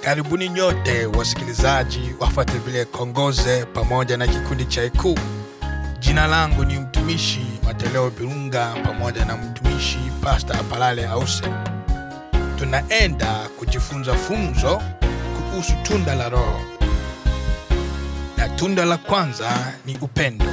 Karibuni nyote wasikilizaji wafuate vile Kongoze pamoja na kikundi cha Ikuu. Jina langu ni mtumishi Mateleo Birunga pamoja na mtumishi Pasta Apalale Ause. Tunaenda kujifunza funzo kuhusu tunda la Roho, na tunda la kwanza ni upendo.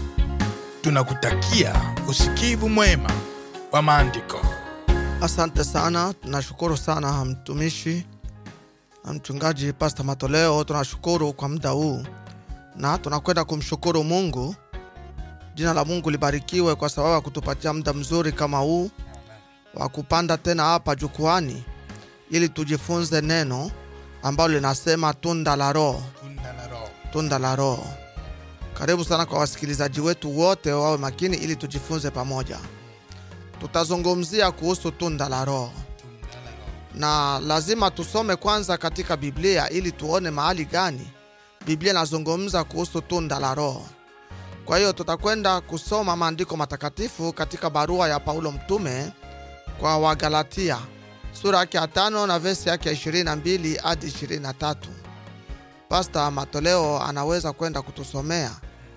Tunakutakia usikivu mwema wa maandiko. Asante sana, tunashukuru sana mtumishi na mchungaji Pasta Matoleo. Tunashukuru kwa muda huu na tunakwenda kumshukuru Mungu. Jina la Mungu libarikiwe kwa sababu ya kutupatia muda mzuri kama huu wa kupanda tena hapa jukwani ili tujifunze neno ambalo linasema tunda la Roho, Tunda la Roho. tunda la Roho. Karibu sana kwa wasikilizaji wetu wote, wawe makini ili tujifunze pamoja. Tutazungumzia kuhusu tunda la Roho Tunda la Roho. na lazima tusome kwanza katika Biblia ili tuone mahali gani Biblia inazungumza kuhusu tunda la Roho. Kwa hiyo tutakwenda kusoma maandiko matakatifu katika barua ya Paulo mtume kwa Wagalatia sura yake ya tano na vesi yake ya 22 hadi 23. Pasta Matoleo anaweza kwenda kutusomea.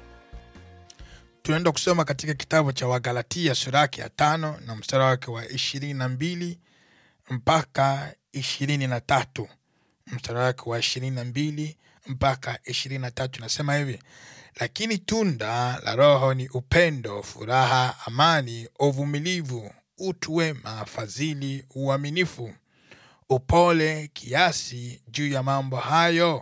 tunaenda kusoma katika kitabu cha wagalatia sura yake ya tano na mstari wake wa ishirini na mbili mpaka ishirini na tatu mstari wake wa ishirini na mbili mpaka ishirini na tatu nasema hivi lakini tunda la roho ni upendo furaha amani uvumilivu utu wema fadhili uaminifu upole kiasi juu ya mambo hayo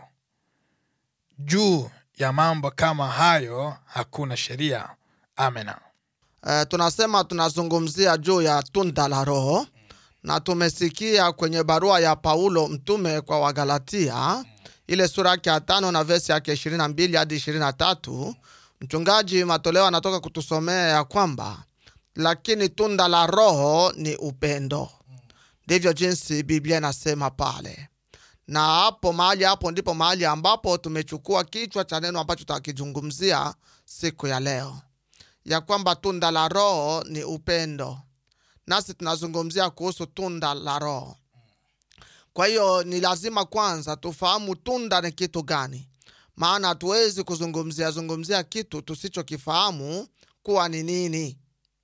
juu ya mambo kama hayo hakuna sheria amena Eh, tunasema tunazungumzia juu ya tunda la Roho na tumesikia kwenye barua ya Paulo mtume kwa Wagalatia ile sura yake ya tano na vesi yake 22 hadi 23. Mchungaji Matoleo anatoka kutusomea ya kwamba lakini tunda la Roho ni upendo. Ndivyo jinsi Biblia inasema pale, na hapo mahali hapo ndipo mahali ambapo tumechukua kichwa cha neno ambacho tutakizungumzia siku ya leo ya kwamba tunda la Roho ni upendo, nasi tunazungumzia kuhusu tunda la Roho. Kwa hiyo ni lazima kwanza tufahamu tunda ni kitu gani, maana hatuwezi kuzungumzia zungumzia kitu tusichokifahamu kuwa ni nini.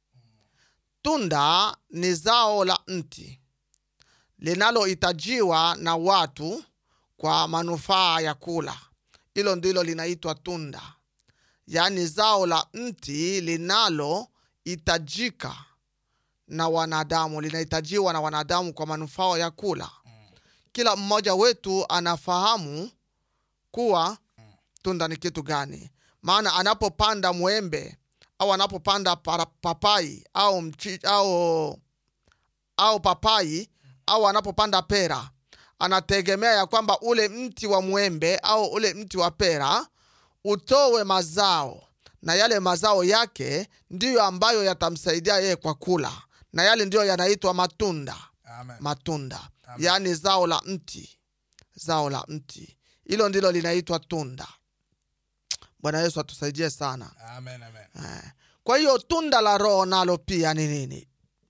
Tunda ni zao la mti linalohitajiwa na watu kwa manufaa ya kula. Hilo ndilo linaitwa tunda yaani zao la mti linalohitajika na wanadamu, linahitajiwa na wanadamu kwa manufaa ya kula. Kila mmoja wetu anafahamu kuwa tunda ni kitu gani, maana anapopanda mwembe au anapopanda para- papai au, mchi, au, au papai au anapopanda pera anategemea ya kwamba ule mti wa mwembe au ule mti wa pera utowe mazao na yale mazao yake ndiyo ambayo yatamsaidia yeye kwa kula, na yale ndiyo yanaitwa matunda. Matunda yaani zao la mti, zao la mti, hilo ndilo linaitwa tunda. Bwana Yesu atusaidie sana. Amen, amen. Eh, Kwa hiyo tunda la Roho nalo pia ni nini?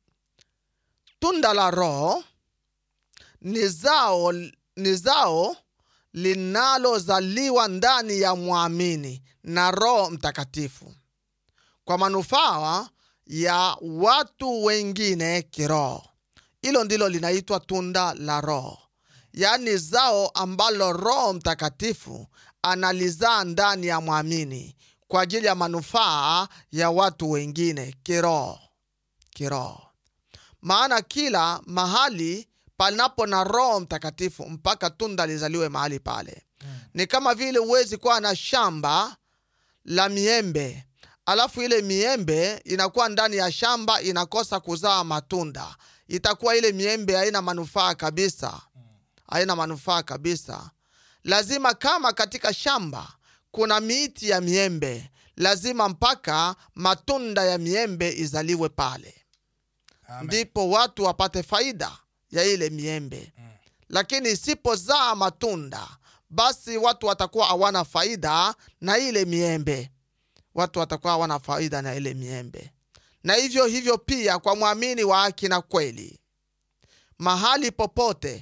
Tunda la Roho ni zao, ni zao linalozaliwa ndani ya mwamini na Roho Mtakatifu kwa manufaa ya watu wengine kiroho. Hilo ndilo linaitwa tunda la Roho, yaani zao ambalo Roho Mtakatifu analizaa ndani ya mwamini kwa ajili ya manufaa ya watu wengine kiroho, kiroho. Maana kila mahali panapo na Roho Mtakatifu mpaka tunda lizaliwe mahali pale. Ni kama vile huwezi kuwa na shamba la miembe alafu ile miembe inakuwa ndani ya shamba inakosa kuzaa matunda, itakuwa ile miembe haina manufaa kabisa, haina manufaa kabisa. Lazima kama katika shamba kuna miti ya miembe, lazima mpaka matunda ya miembe izaliwe pale Amen. ndipo watu wapate faida ya ile miembe lakini isipozaa matunda basi watu watakuwa hawana faida na ile miembe watu watakuwa hawana faida na ile miembe na hivyo hivyo pia kwa mwamini wa haki na kweli mahali popote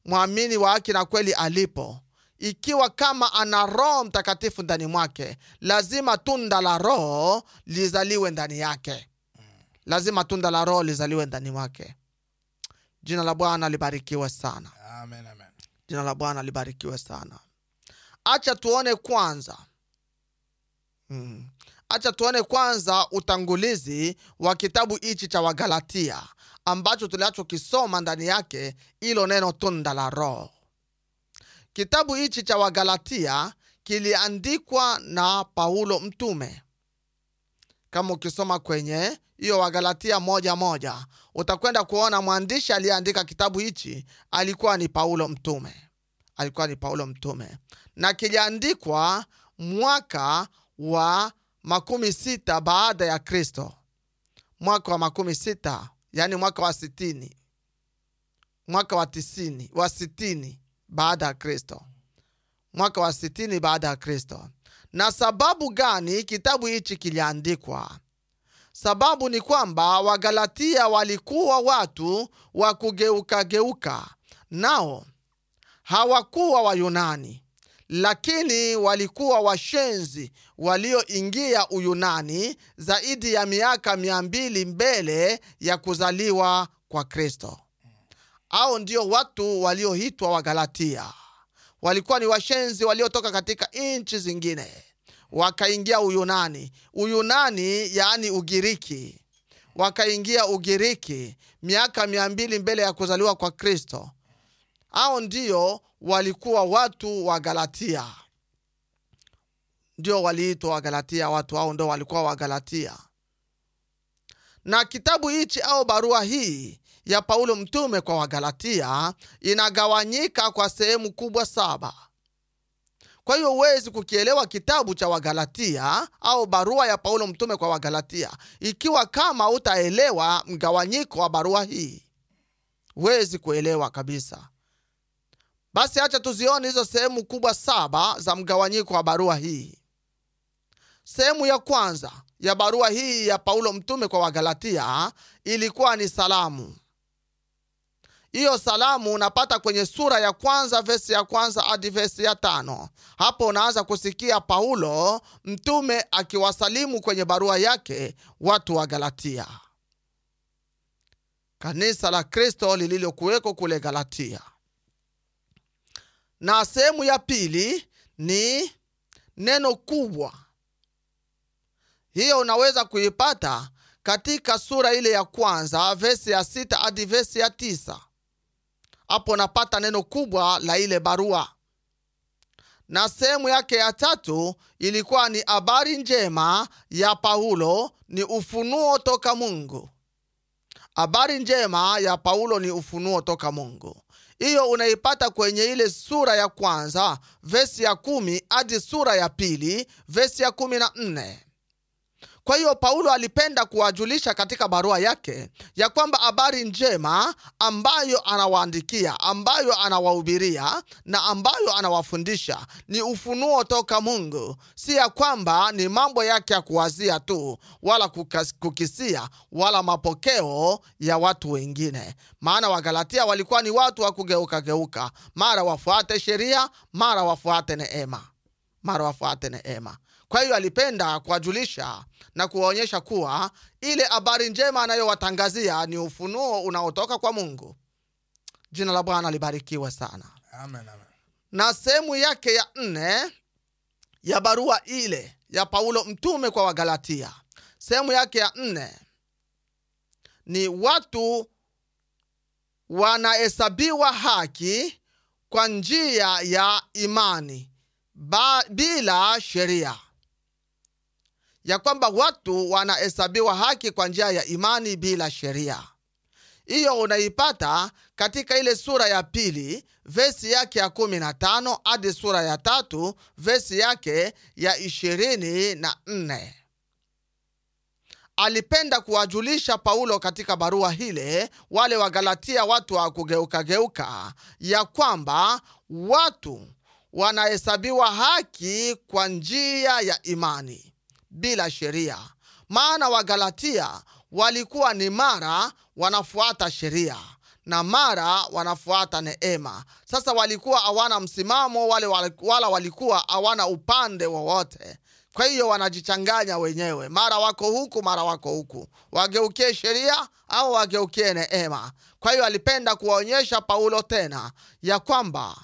mwamini wa haki na kweli alipo ikiwa kama ana roho mtakatifu ndani mwake lazima tunda la roho lizaliwe ndani yake lazima tunda la roho lizaliwe ndani mwake jina la bwana libarikiwe sana amen amen jina la bwana libarikiwe sana acha tuone kwanza mm. acha tuone kwanza utangulizi wa kitabu hichi cha wagalatia ambacho tuliachokisoma ndani yake ilo neno tunda la roho kitabu hichi cha wagalatia kiliandikwa na paulo mtume kama ukisoma kwenye hiyo wagalatia moja moja utakwenda kuona mwandishi aliyeandika kitabu hichi alikuwa ni paulo mtume alikuwa ni paulo mtume na kiliandikwa mwaka wa makumi sita baada ya kristo mwaka wa makumi sita yaani mwaka wa sitini mwaka wa tisini wa sitini baada ya kristo mwaka wa sitini baada ya kristo na sababu gani kitabu hichi kiliandikwa sababu ni kwamba wagalatia walikuwa watu wa kugeukageuka nao hawakuwa wayunani lakini walikuwa washenzi walioingia uyunani zaidi ya miaka mia mbili mbele ya kuzaliwa kwa kristo au ndio watu walioitwa wagalatia walikuwa ni washenzi waliotoka katika nchi zingine wakaingia uyunani uyunani yaani ugiriki wakaingia ugiriki miaka mia mbili mbele ya kuzaliwa kwa kristo au ndio walikuwa watu wa galatia ndio waliitwa wagalatia watu hao ndo walikuwa wagalatia na kitabu hichi au barua hii ya paulo mtume kwa wagalatia inagawanyika kwa sehemu kubwa saba kwa hiyo huwezi kukielewa kitabu cha wagalatia au barua ya paulo mtume kwa wagalatia ikiwa kama utaelewa mgawanyiko wa barua hii huwezi kuelewa kabisa basi hacha tuzione hizo sehemu kubwa saba za mgawanyiko wa barua hii sehemu ya kwanza ya barua hii ya paulo mtume kwa wagalatia ilikuwa ni salamu hiyo salamu unapata kwenye sura ya kwanza vesi ya kwanza hadi vesi ya tano hapo unaanza kusikia paulo mtume akiwasalimu kwenye barua yake watu wa galatia kanisa la kristo lililokuweko kule galatia na sehemu ya pili ni neno kubwa hiyo unaweza kuipata katika sura ile ya kwanza vesi ya sita hadi vesi ya tisa hapo unapata neno kubwa la ile barua na sehemu yake ya tatu ilikuwa ni habari njema ya paulo ni ufunuo toka mungu habari njema ya paulo ni ufunuo toka mungu hiyo unaipata kwenye ile sura ya kwanza vesi ya kumi hadi sura ya pili vesi ya kumi na nne kwa hiyo paulo alipenda kuwajulisha katika barua yake ya kwamba habari njema ambayo anawaandikia ambayo anawahubiria na ambayo anawafundisha ni ufunuo toka mungu si ya kwamba ni mambo yake ya kuwazia tu wala kukas, kukisia wala mapokeo ya watu wengine maana wagalatia walikuwa ni watu wa kugeukageuka mara wafuate sheria mara wafuate neema mara wafuate neema kwa hiyo alipenda kuwajulisha na kuwaonyesha kuwa ile habari njema anayowatangazia ni ufunuo unaotoka kwa mungu jina la bwana libarikiwe sana amen amen na sehemu yake ya nne ya barua ile ya paulo mtume kwa wagalatia sehemu yake ya nne ni watu wanahesabiwa haki kwa njia ya imani ba, bila sheria ya kwamba watu wanahesabiwa haki kwa njia ya imani bila sheria hiyo unaipata katika ile sura ya pili vesi yake ya kumi na tano hadi sura ya tatu vesi yake ya ishirini na nne alipenda kuwajulisha paulo katika barua hile wale wagalatia watu wa kugeukageuka ya kwamba watu wanahesabiwa haki kwa njia ya imani bila sheria maana wagalatia walikuwa ni mara wanafuata sheria na mara wanafuata neema sasa walikuwa hawana msimamo wale wale- wala walikuwa hawana upande wowote kwa hiyo wanajichanganya wenyewe mara wako huku mara wako huku wageukie sheria au wageukie neema kwa hiyo alipenda kuwaonyesha paulo tena ya kwamba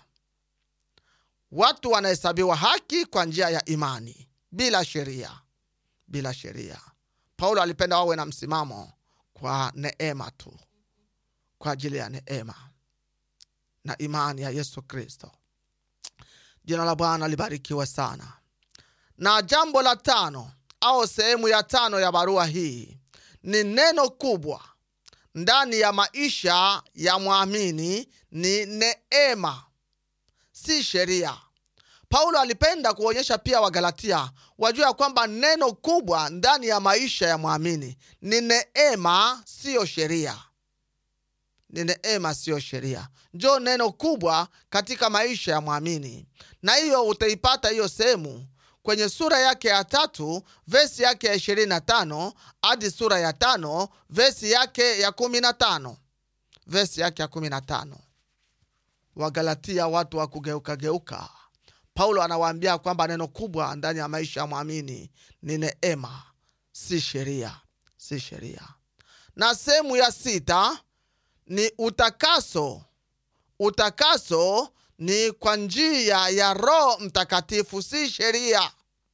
watu wanahesabiwa haki kwa njia ya imani bila sheria bila sheria paulo alipenda wawe na msimamo kwa neema tu kwa ajili ya neema na imani ya yesu kristo jina la bwana libarikiwe sana na jambo la tano au sehemu ya tano ya barua hii ni neno kubwa ndani ya maisha ya mwamini ni neema si sheria paulo alipenda kuonyesha pia wagalatia wajua ya kwamba neno kubwa ndani ya maisha ya mwamini ni neema siyo sheria ni neema siyo sheria njo neno kubwa katika maisha ya mwamini na hiyo utaipata hiyo sehemu kwenye sura yake ya tatu vesi yake ya ishirini na tano hadi sura ya tano vesi yake ya kumi na tano vesi yake ya kumi na tano wagalatia watu wa kugeukageuka paulo anawaambia kwamba neno kubwa ndani ya maisha ya mwamini ni neema si sheria si sheria na sehemu ya sita ni utakaso utakaso ni kwa njia ya roho mtakatifu si sheria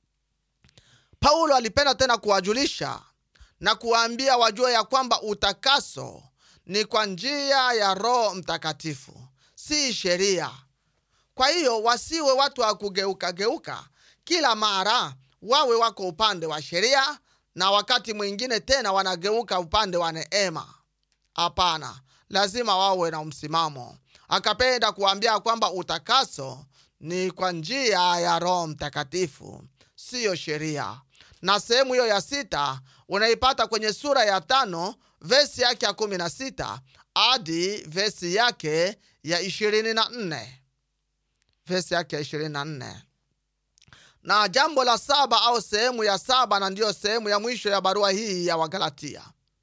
paulo alipenda tena kuwajulisha na kuwaambia wajue ya kwamba utakaso ni kwa njia ya roho mtakatifu si sheria kwa hiyo wasiwe watu wa kugeukageuka kila mara wawe wako upande wa sheria na wakati mwingine tena wanageuka upande wa neema hapana lazima wawe na msimamo akapenda kuambia kwamba utakaso ni kwa njia ya roho mtakatifu siyo sheria na sehemu hiyo ya sita unaipata kwenye sura ya tano vesi yake ya kumi na sita hadi vesi yake ya ishirini na nne vesi yake ya ishirini na nne na jambo la saba au sehemu ya saba na ndiyo sehemu ya mwisho ya barua hii ya wagalatia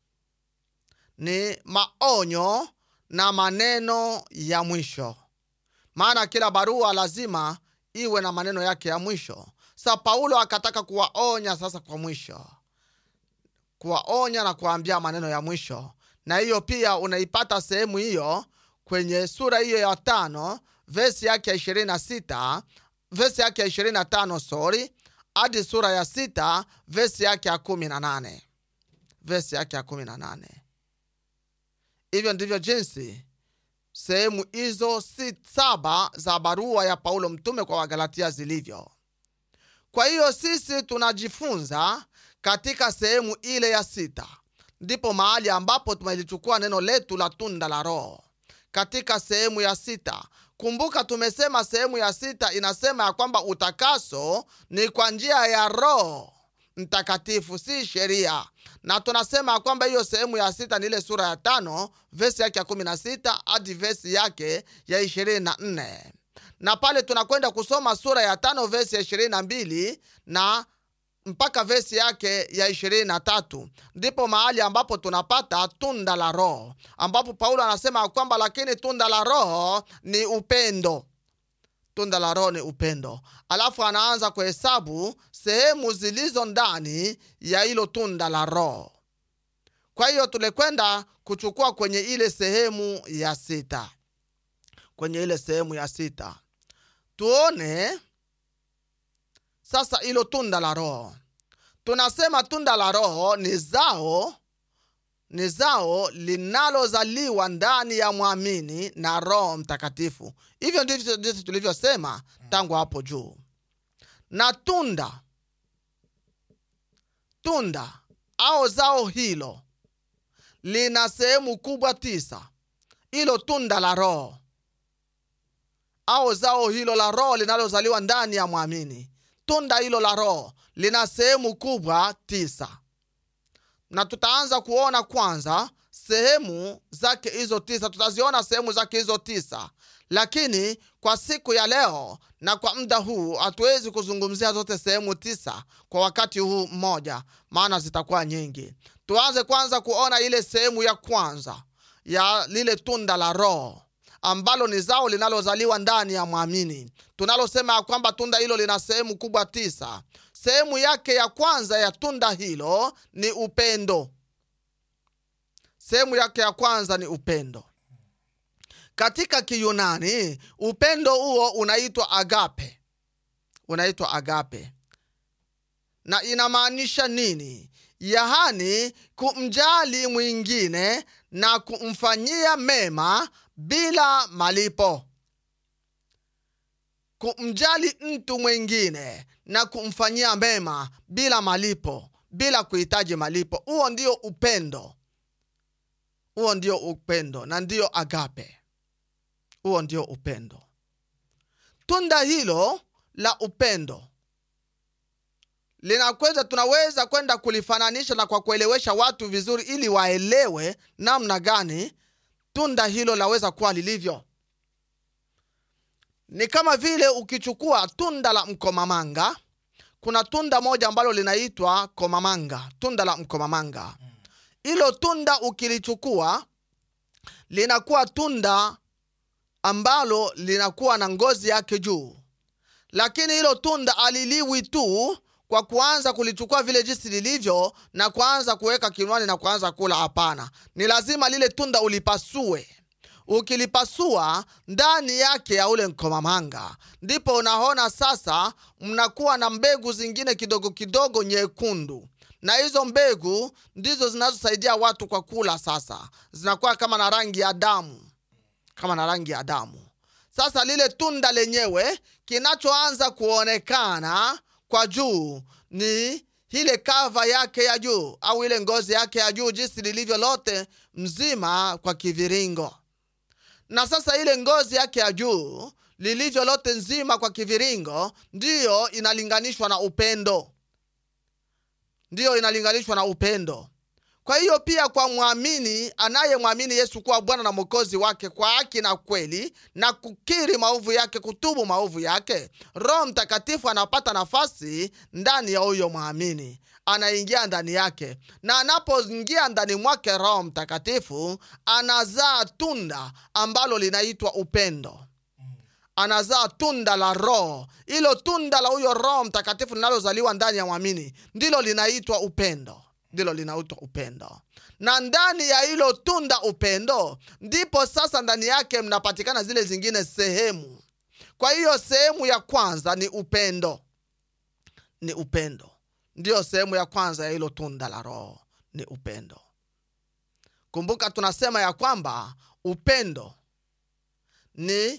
ni maonyo na maneno ya mwisho maana kila barua lazima iwe na maneno yake ya mwisho sa paulo akataka kuwaonya sasa kwa mwisho kuwaonya na kuwaambia maneno ya mwisho na hiyo pia unaipata sehemu hiyo kwenye sura hiyo ya tano vesi yake ya ishirini na sita vesi yake ya ishirini na tano sori hadi sura ya sita vesi yake ya kumi na nane vesi yake ya kumi na nane hivyo ndivyo jinsi sehemu hizo si saba za barua ya paulo mtume kwa wagalatia zilivyo kwa hiyo sisi tunajifunza katika sehemu ile ya sita ndipo mahali ambapo tumelichukua neno letu la tunda la roho katika sehemu ya sita kumbuka tumesema sehemu ya sita inasema ya kwamba utakaso ni kwa njia ya roho mtakatifu si sheria na tunasema ya kwamba hiyo sehemu ya sita ni ile sura ya tano vesi yake ya kumi na sita hadi vesi yake ya ishirini na nne na pale tunakwenda kusoma sura ya tano vesi ya ishirini na mbili na mpaka vesi yake ya ishirini na tatu ndipo mahali ambapo tunapata tunda la roho ambapo paulo anasema ya kwamba lakini tunda la roho ni upendo tunda la roho ni upendo alafu anaanza kuhesabu sehemu zilizo ndani ya hilo tunda la roho kwa hiyo tulikwenda kuchukua kwenye ile sehemu ya sita kwenye ile sehemu ya sita tuone sasa hilo tunda la roho tunasema tunda la roho ni zao ni zao linalozaliwa ndani ya mwamini na roho mtakatifu hivyo ndivyo ndivyo tulivyosema tangu hapo juu na tunda tunda au zao hilo lina sehemu kubwa tisa hilo tunda la roho au zao hilo la roho linalozaliwa ndani ya mwamini tunda hilo la roho lina sehemu kubwa tisa na tutaanza kuona kwanza sehemu zake hizo tisa tutaziona sehemu zake hizo tisa lakini kwa siku ya leo na kwa muda huu hatuwezi kuzungumzia zote sehemu tisa kwa wakati huu mmoja maana zitakuwa nyingi tuanze kwanza kuona ile sehemu ya kwanza ya lile tunda la roho ambalo ni zao linalozaliwa ndani ya mwamini tunalosema ya kwamba tunda hilo lina sehemu kubwa tisa sehemu yake ya kwanza ya tunda hilo ni upendo sehemu yake ya kwanza ni upendo katika kiyunani upendo huo unaitwa agape unaitwa agape na inamaanisha nini yaani kumjali mwingine na kumfanyia mema bila malipo kumjali mtu mwingine na kumfanyia mema bila malipo bila kuhitaji malipo huo ndio upendo huo ndio upendo na ndio agape huo ndio upendo tunda hilo la upendo linakweza tunaweza kwenda kulifananisha na kwa kuelewesha watu vizuri ili waelewe namna gani tunda hilo laweza kuwa lilivyo ni kama vile ukichukua tunda la mkomamanga kuna tunda moja ambalo linaitwa komamanga tunda la mkomamanga hilo tunda ukilichukua linakuwa tunda ambalo linakuwa na ngozi yake juu lakini hilo tunda aliliwi tu kwa kuanza kulichukua vile jinsi lilivyo na kuanza kuweka kinwani na kuanza kula hapana ni lazima lile tunda ulipasue ukilipasua ndani yake ya ule mkomamanga ndipo unaona sasa mnakuwa na mbegu zingine kidogo kidogo nyekundu na hizo mbegu ndizo zinazosaidia watu kwa kula sasa zinakuwa kama na rangi ya damu kama na rangi ya damu sasa lile tunda lenyewe kinachoanza kuonekana kwa juu ni ile kava yake ya juu au ile ngozi yake ya juu jinsi lilivyo lote mzima kwa kiviringo na sasa ile ngozi yake ya juu lilivyo lote nzima kwa kiviringo ndiyo inalinganishwa na upendo ndiyo inalinganishwa na upendo kwa hiyo pia kwa mwamini anayemwamini yesu kuwa bwana na mwokozi wake kwa haki na kweli na kukiri maovu yake kutubu maovu yake roho mtakatifu anapata nafasi ndani ya huyo mwamini anaingia ndani yake na anapoingia ndani mwake roho mtakatifu anazaa tunda ambalo linaitwa upendo anazaa tunda la roho hilo tunda la huyo roho mtakatifu linalozaliwa ndani ya mwamini ndilo linaitwa upendo ndilo linaitwa upendo na ndani ya hilo tunda upendo ndipo sasa ndani yake mnapatikana zile zingine sehemu kwa hiyo sehemu ya kwanza ni upendo ni upendo ndiyo sehemu ya kwanza ya hilo tunda la roho ni upendo kumbuka tunasema ya kwamba upendo ni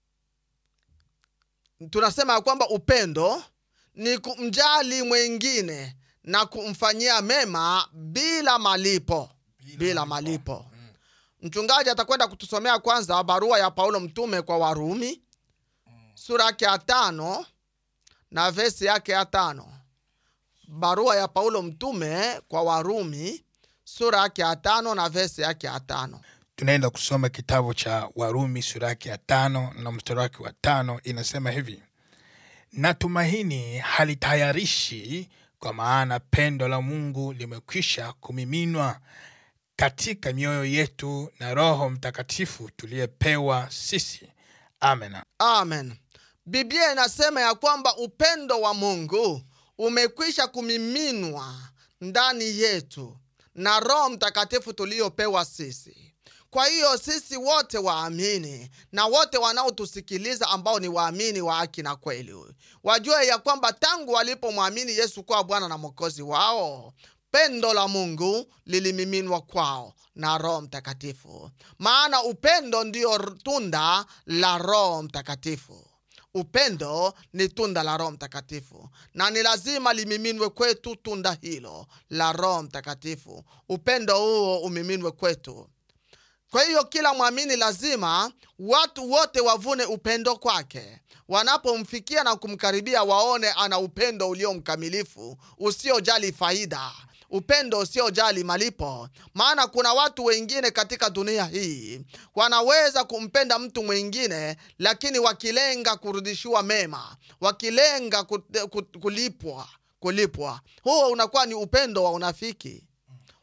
tunasema ya kwamba upendo ni kumjali mwengine na kumfanyia mema bila malipo bila, bila malipo mm. mchungaji atakwenda kutusomea kwanza barua ya paulo mtume kwa warumi mm. sura yake ya tano na vesi yake ya tano barua ya paulo mtume kwa warumi sura yake ya tano na vesi yake ya tano tunaenda kusoma kitabu cha warumi sura yake ya tano na mstari wake wa tano inasema hivi na tumaini halitayarishi kwa maana pendo la mungu limekwisha kumiminwa katika mioyo yetu na roho mtakatifu tuliyepewa sisi amen amen biblia inasema ya kwamba upendo wa mungu umekwisha kumiminwa ndani yetu na roho mtakatifu tuliyopewa sisi kwa hiyo sisi wote waamini na wote wanaotusikiliza ambao ni waamini wa haki na kweli wajue ya kwamba tangu walipomwamini yesu kuwa bwana na mwokozi wao pendo la mungu lilimiminwa kwao na roho mtakatifu maana upendo ndiyo tunda la roho mtakatifu upendo ni tunda la roho mtakatifu na ni lazima limiminwe kwetu tunda hilo la roho mtakatifu upendo huo umiminwe kwetu kwa hiyo kila mwamini lazima watu wote wavune upendo kwake wanapomfikia na kumkaribia waone ana upendo ulio mkamilifu usiojali faida upendo usiojali malipo maana kuna watu wengine katika dunia hii wanaweza kumpenda mtu mwingine lakini wakilenga kurudishiwa mema wakilenga kut- kut- kulipwa kulipwa huo unakuwa ni upendo wa unafiki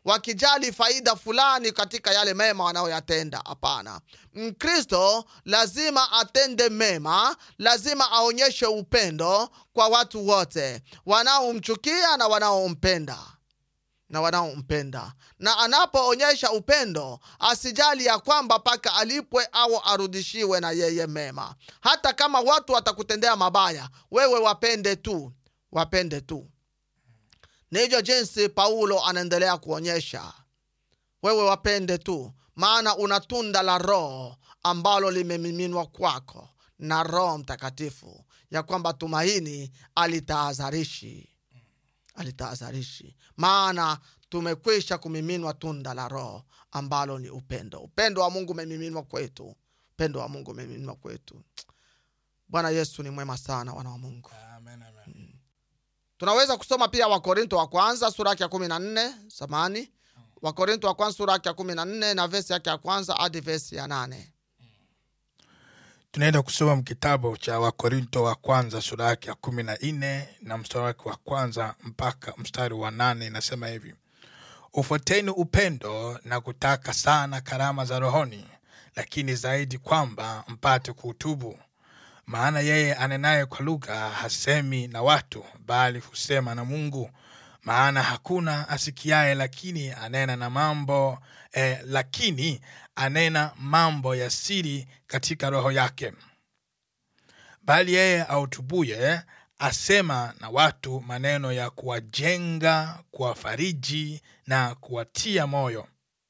wakijali faida fulani katika yale mema wanayoyatenda hapana mkristo lazima atende mema lazima aonyeshe upendo kwa watu wote wanaomchukia na wanaompenda na wanaompenda na anapoonyesha upendo asijali ya kwamba mpaka alipwe au arudishiwe na yeye mema hata kama watu watakutendea mabaya wewe wapende tu wapende tu ni hivyo jinsi paulo anaendelea kuonyesha wewe wapende tu maana una tunda la roho ambalo limemiminwa kwako na roho mtakatifu ya kwamba tumaini alitahadharishi alitahadharishi maana tumekwisha kumiminwa tunda la roho ambalo ni upendo upendo wa mungu umemiminwa kwetu upendo wa mungu umemiminwa kwetu bwana yesu ni mwema sana wana wa mungu Amen, amen. tunaweza kusoma pia wakorinto wa kwanza sura yake ya kumi na nne samani wakorinto wa kwanza sura yake ya kumi na nne na vesi yake ya kwanza hadi vesi ya nane tunaenda kusoma kitabu cha wakorinto wa kwanza sura yake ya kumi na nne na mstari wake wa kwanza mpaka mstari wa nane inasema hivi ufuateni upendo na kutaka sana karama za rohoni lakini zaidi kwamba mpate kuutubu maana yeye anenaye kwa lugha hasemi na watu bali husema na mungu maana hakuna asikiaye lakini anena na mambo eh, lakini anena mambo ya siri katika roho yake bali yeye autubuye asema na watu maneno ya kuwajenga kuwafariji na kuwatia moyo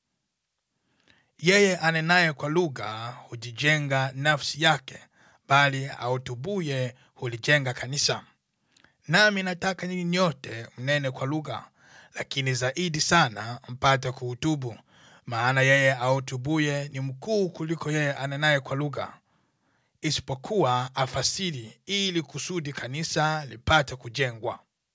yeye anenaye kwa lugha hujijenga nafsi yake bali autubuye hulijenga kanisa nami nataka nyinyi nyote mnene kwa lugha lakini zaidi sana mpate kuutubu maana yeye autubuye ni mkuu kuliko yeye anenaye kwa lugha isipokuwa afasiri ili kusudi kanisa lipate kujengwa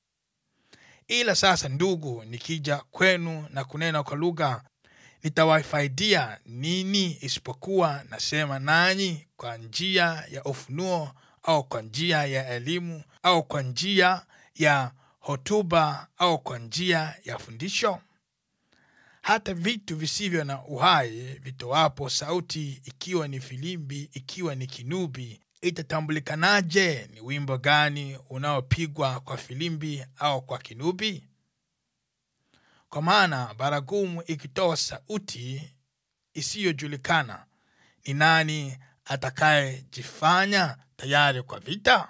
ila sasa ndugu nikija kwenu na kunena kwa lugha nitawafaidia nini isipokuwa nasema nanyi kwa njia ya ufunuo au kwa njia ya elimu au kwa njia ya hotuba au kwa njia ya fundisho hata vitu visivyo na uhai vitoapo sauti ikiwa ni filimbi ikiwa ni kinubi itatambulikanaje ni wimbo gani unaopigwa kwa filimbi au kwa kinubi kwa maana baragumu ikitoa sauti isiyojulikana ni nani atakayejifanya tayari kwa vita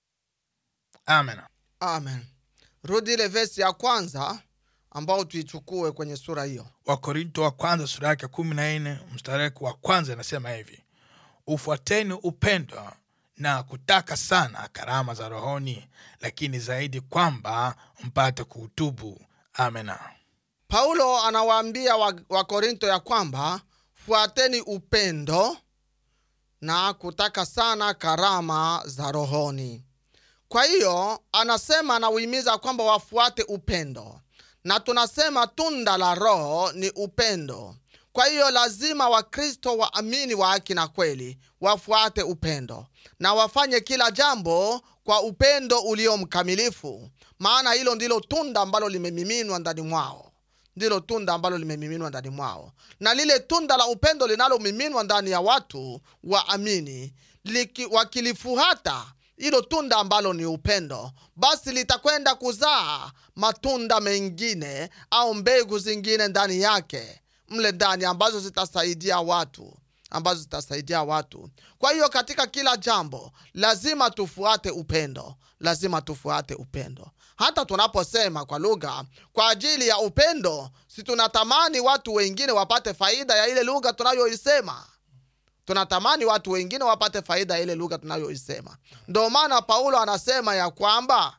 amen amen rudi ile vesi ya kwanza ambao tuichukue kwenye sura hiyo wakorinto wa kwanza sura yake kumi na nne mstareki wa kwanza inasema hivi ufuateni upendo na kutaka sana karama za rohoni lakini zaidi kwamba mpate kuutubu amena paulo anawaambia wa- wakorinto ya kwamba fuateni upendo na kutaka sana karama za rohoni kwa hiyo anasema anauhimiza kwamba wafuate upendo na tunasema tunda la roho ni upendo kwa hiyo lazima wakristo waamini wa haki na kweli wafuate upendo na wafanye kila jambo kwa upendo ulio mkamilifu maana hilo ndilo tunda ambalo limemiminwa ndani mwao ndilo tunda ambalo limemiminwa ndani mwao na lile tunda la upendo linalomiminwa ndani ya watu waamini liki- wakilifuata hilo tunda ambalo ni upendo basi litakwenda kuzaa matunda mengine au mbegu zingine ndani yake mle ndani ambazo zitasaidia watu ambazo zitasaidia watu kwa hiyo katika kila jambo lazima tufuate upendo lazima tufuate upendo hata tunaposema kwa lugha kwa ajili ya upendo si tunatamani watu wengine wapate faida ya ile lugha tunayoisema tunatamani watu wengine wapate faida ya ile lugha tunayoisema ndo maana paulo anasema ya kwamba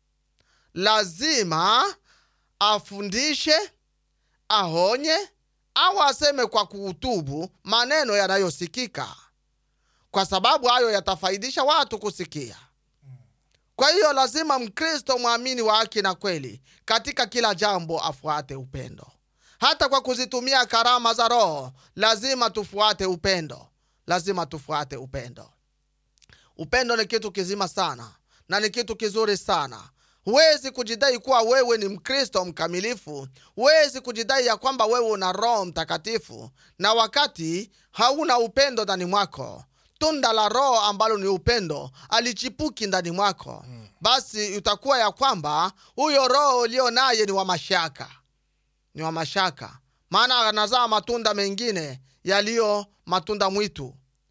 lazima afundishe aonye au aseme kwa kuutubu maneno yanayosikika kwa sababu hayo yatafaidisha watu kusikia kwa hiyo lazima mkristo mwamini wa haki na kweli katika kila jambo afuate upendo hata kwa kuzitumia karama za roho lazima tufuate upendo lazima tufuate upendo upendo ni kitu kizima sana na ni kitu kizuri sana huwezi kujidai kuwa wewe ni mkristo mkamilifu huwezi kujidai ya kwamba wewe una roho mtakatifu na wakati hauna upendo ndani mwako tunda la roho ambalo ni upendo alichipuki ndani mwako basi utakuwa ya kwamba huyo roho ulio naye ni wa mashaka ni wa mashaka maana anazaa matunda mengine yaliyo matunda mwitu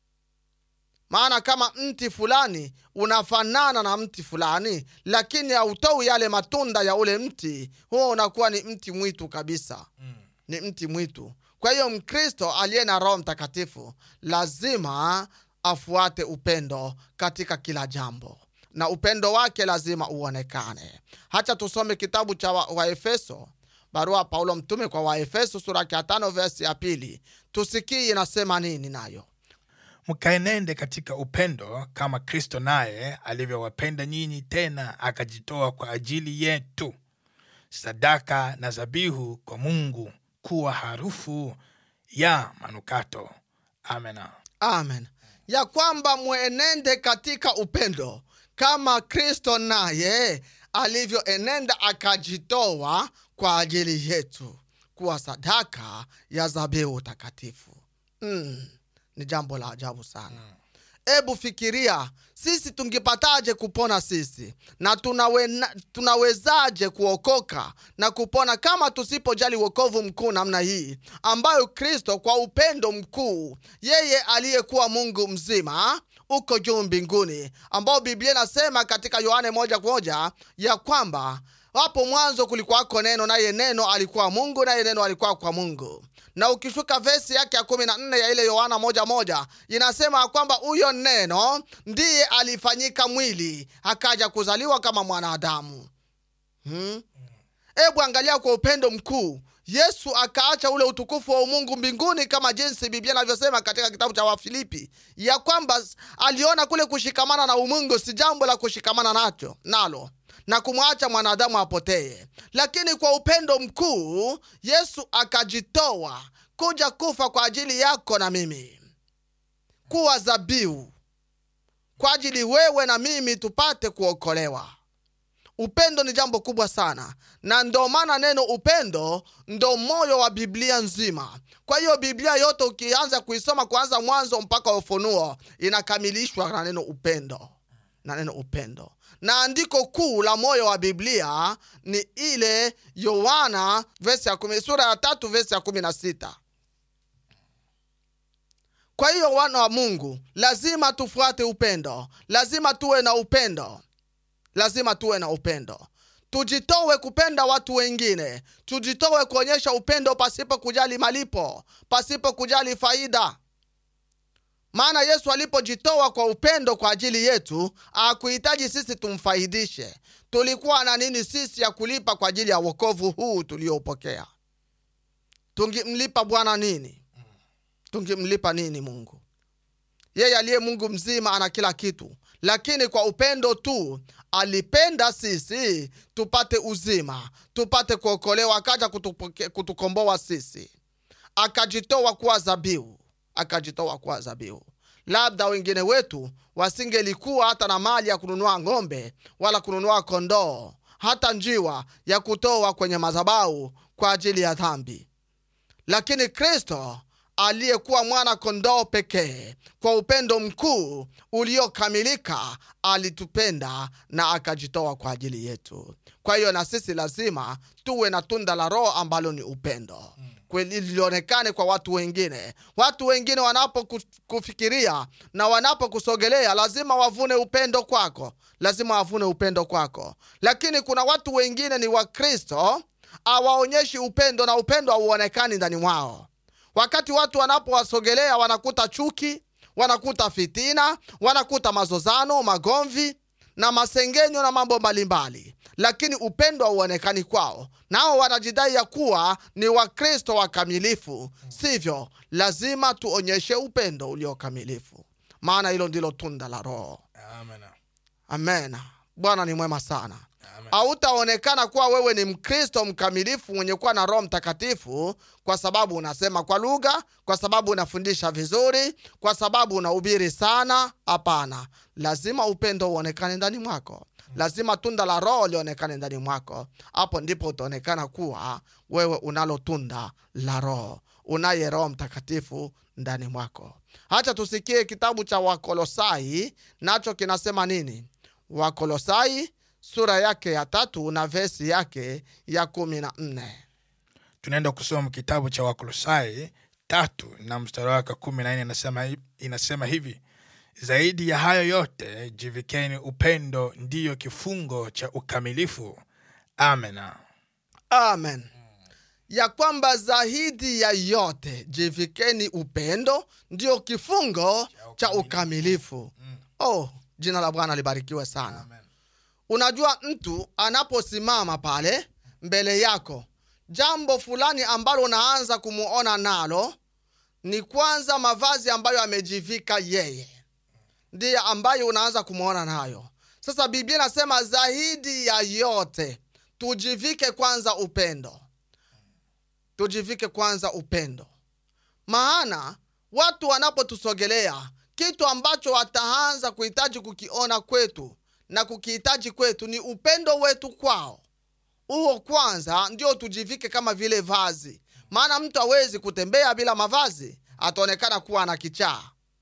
maana kama mti fulani unafanana na mti fulani lakini hautoi yale matunda ya ule mti huo unakuwa ni mti mwitu kabisa ni mti mwitu kwa hiyo mkristo aliye na roho mtakatifu lazima afuate upendo katika kila jambo na upendo wake lazima uonekane hacha tusome kitabu cha waefeso wa Waefeso, barua paulo mtume kwa waefeso sura ya tano vesi ya pili tusikii inasema nini nayo mkaenende katika upendo kama kristo naye alivyowapenda nyinyi tena akajitoa kwa ajili yetu sadaka na zabihu kwa mungu kuwa harufu ya manukato amena amen ya kwamba mwenende katika upendo kama kristo naye alivyoenenda akajitoa kwa ajili yetu kuwa sadaka ya zabihu takatifu mm, ni jambo la ajabu sana hebu fikiria sisi tungepataje kupona sisi na tunawena, tunawezaje kuokoka na kupona kama tusipojali wokovu mkuu namna hii ambayo kristo kwa upendo mkuu yeye aliyekuwa mungu mzima uko juu mbinguni ambao biblia inasema katika yohane moja kwa moja ya kwamba hapo mwanzo kulikuwako neno naye neno alikuwa mungu naye neno alikuwa kwa mungu na ukishuka vesi yake ya kumi na nne ya ile yohana moja moja inasema ya kwamba huyo neno ndiye alifanyika mwili akaja kuzaliwa kama mwanadamu hmm? hebu angalia kwa upendo mkuu yesu akaacha ule utukufu wa umungu mbinguni kama jinsi biblia inavyosema katika kitabu cha wafilipi ya kwamba aliona kule kushikamana na umungu si jambo la kushikamana nacho nalo na kumwacha mwanadamu apotee lakini kwa upendo mkuu yesu akajitoa kuja kufa kwa ajili yako na mimi kuwa zabiu kwa ajili wewe na mimi tupate kuokolewa upendo ni jambo kubwa sana na ndo maana neno upendo ndo moyo wa biblia nzima kwa hiyo biblia yote ukianza kuisoma kuanza mwanzo mpaka ufunuo inakamilishwa na neno upendo na neno upendo na andiko kuu la moyo wa biblia ni ile yohana vesi ya kumi, sura ya tatu vesi ya kumi na sita kwa hiyo wana wa mungu lazima tufuate upendo lazima tuwe na upendo lazima tuwe na upendo tujitowe kupenda watu wengine tujitowe kuonyesha upendo pasipo kujali malipo pasipo kujali faida maana yesu alipojitoa kwa upendo kwa ajili yetu akuhitaji sisi tumfaidishe tulikuwa na nini sisi ya kulipa kwa ajili ya wokovu huu tuliopokea tungimlipa bwana nini tungimlipa nini mungu yeye aliye mungu mzima ana kila kitu lakini kwa upendo tu alipenda sisi tupate uzima tupate kuokolewa akaja kutupoke- kutukomboa sisi akajitoa kuwa zabihu akajitoa kuwa zabihu labda wengine wetu wasingelikuwa hata na mali ya kununua ng'ombe wala kununua kondoo hata njiwa ya kutoa kwenye madhabau kwa ajili ya dhambi lakini kristo aliyekuwa mwana kondoo pekee kwa upendo mkuu uliokamilika alitupenda na akajitoa kwa ajili yetu kwa hiyo na sisi lazima tuwe na tunda la roho ambalo ni upendo kweli lilionekane kwa watu wengine watu wengine wanapokufikiria na wanapokusogelea lazima wavune upendo kwako lazima wavune upendo kwako lakini kuna watu wengine ni wakristo hawaonyeshi upendo na upendo hauonekani ndani mwao wakati watu wanapowasogelea wanakuta chuki wanakuta fitina wanakuta mazozano magomvi na masengenyo na mambo mbalimbali lakini upendo hauonekani kwao nao wanajidai ya kuwa ni wakristo wakamilifu sivyo lazima tuonyeshe upendo uliokamilifu maana hilo ndilo tunda la roho Amen. amen bwana ni mwema sana Amen. hautaonekana kuwa wewe ni mkristo mkamilifu mwenye kuwa na roho mtakatifu kwa sababu unasema kwa lugha kwa sababu unafundisha vizuri kwa sababu unahubiri sana hapana lazima upendo uonekane ndani mwako lazima tunda la roho lionekane ndani mwako hapo ndipo utaonekana kuwa wewe unalo tunda la roho unaye roho mtakatifu ndani mwako hacha tusikie kitabu cha wakolosai nacho kinasema nini wakolosai sura yake ya tatu na vesi yake ya kumi na nne tunaenda kusoma kitabu cha wakolosai tatu na mstari wake wa kumi na nne inasema, inasema hivi zaidi ya hayo yote jivikeni upendo ndiyo kifungo cha ukamilifu amena amen ya kwamba zaidi ya yote jivikeni upendo ndio kifungo cha ukamilifu oh jina la bwana libarikiwe sana unajua mtu anaposimama pale mbele yako jambo fulani ambalo unaanza kumuona nalo ni kwanza mavazi ambayo amejivika yeye ndiye ambayo unaanza kumwona nayo sasa biblia inasema zaidi ya yote tujivike kwanza upendo tujivike kwanza upendo maana watu wanapotusogelea kitu ambacho wataanza kuhitaji kukiona kwetu na kukihitaji kwetu ni upendo wetu kwao huo kwanza ndio tujivike kama vile vazi maana mtu hawezi kutembea bila mavazi ataonekana kuwa na kichaa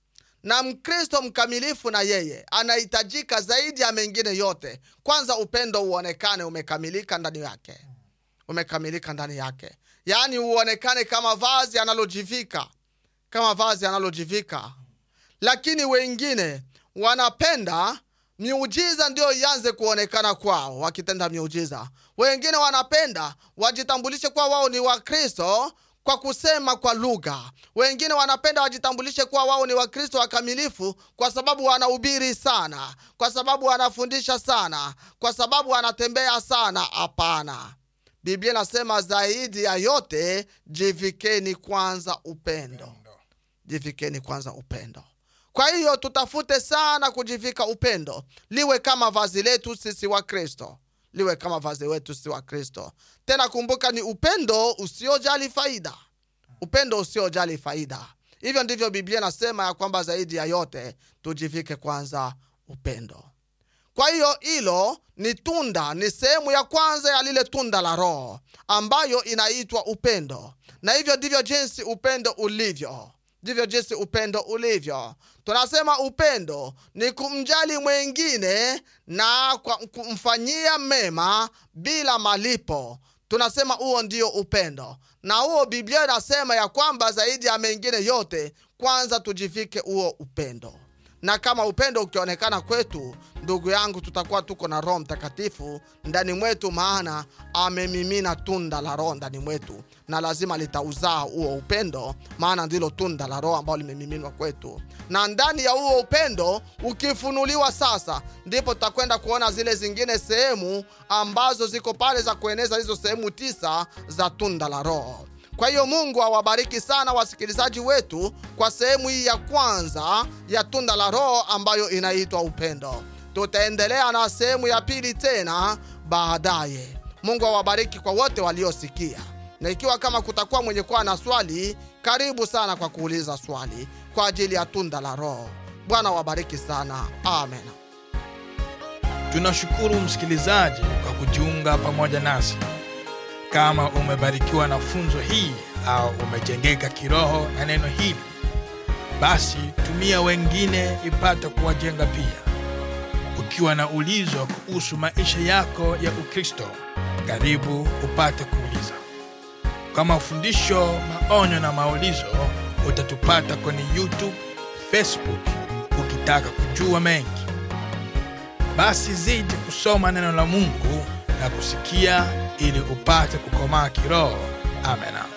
na mkristo mkamilifu na yeye anahitajika zaidi ya mengine yote kwanza upendo uonekane umekamilika ndani yake umekamilika ndani yake yaani uonekane kama vazi analojivika kama vazi analojivika lakini wengine wanapenda miujiza ndio ianze kuonekana kwao wakitenda miujiza wengine wanapenda wajitambulishe kuwa wao ni wakristo kwa kusema kwa lugha wengine wanapenda wajitambulishe kuwa wao ni wakristo wakamilifu kwa sababu wanahubiri sana kwa sababu wanafundisha sana kwa sababu wanatembea sana hapana biblia inasema zaidi ya yote jivikeni kwanza upendo jivikeni kwanza upendo kwa hiyo tutafute sana kujivika upendo liwe kama vazi letu sisi wa kristo liwe kama vazi wetu sisi wa kristo tena kumbuka ni upendo usiojali faida upendo usiojali faida hivyo ndivyo biblia inasema ya kwamba zaidi ya yote tujivike kwanza upendo kwa hiyo hilo ni tunda ni sehemu ya kwanza ya lile tunda la roho ambayo inaitwa upendo na hivyo ndivyo jinsi upendo ulivyo ndivyo jinsi upendo ulivyo tunasema upendo ni kumjali mwengine na kwa kumfanyia mema bila malipo tunasema huo ndio upendo na huo biblia inasema ya kwamba zaidi ya mengine yote kwanza tujivike huo upendo na kama upendo ukionekana kwetu ndugu yangu tutakuwa tuko na roho mtakatifu ndani mwetu maana amemimina tunda la roho ndani mwetu na lazima litauzaa huo upendo maana ndilo tunda la roho ambalo limemiminwa kwetu na ndani ya huo upendo ukifunuliwa sasa ndipo tutakwenda kuona zile zingine sehemu ambazo ziko pale za kueneza hizo sehemu tisa za tunda la roho kwa hiyo mungu awabariki sana wasikilizaji wetu kwa sehemu hii ya kwanza ya tunda la roho ambayo inaitwa upendo tutaendelea na sehemu ya pili tena baadaye mungu awabariki kwa wote waliosikia na ikiwa kama kutakuwa mwenye kuwa na swali karibu sana kwa kuuliza swali kwa ajili ya tunda la roho bwana wabariki sana amen tunashukuru msikilizaji kwa kujiunga pamoja nasi kama umebarikiwa na funzo hii au umejengeka kiroho na neno hili basi tumia wengine ipate kuwajenga pia ukiwa na ulizo kuhusu maisha yako ya ukristo karibu upate kuuliza kwa mafundisho maonyo na maulizo utatupata kwenye youtube facebook ukitaka kujua mengi basi zidi kusoma neno la mungu na kusikia ili upate kukomaa kiroho amena